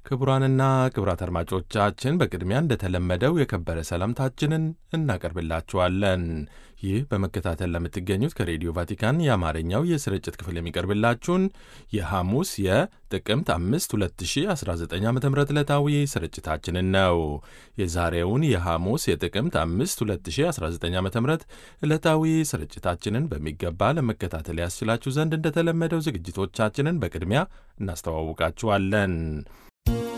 ክቡራንና ክቡራት አድማጮቻችን በቅድሚያ እንደተለመደው የከበረ ሰላምታችንን እናቀርብላችኋለን። ይህ በመከታተል ለምትገኙት ከሬዲዮ ቫቲካን የአማርኛው የስርጭት ክፍል የሚቀርብላችሁን የሐሙስ የጥቅምት 5 2019 ዓ ም ዕለታዊ ስርጭታችንን ነው። የዛሬውን የሐሙስ የጥቅምት 5 2019 ዓ ም ዕለታዊ ስርጭታችንን በሚገባ ለመከታተል ያስችላችሁ ዘንድ እንደተለመደው ዝግጅቶቻችንን በቅድሚያ እናስተዋውቃችኋለን።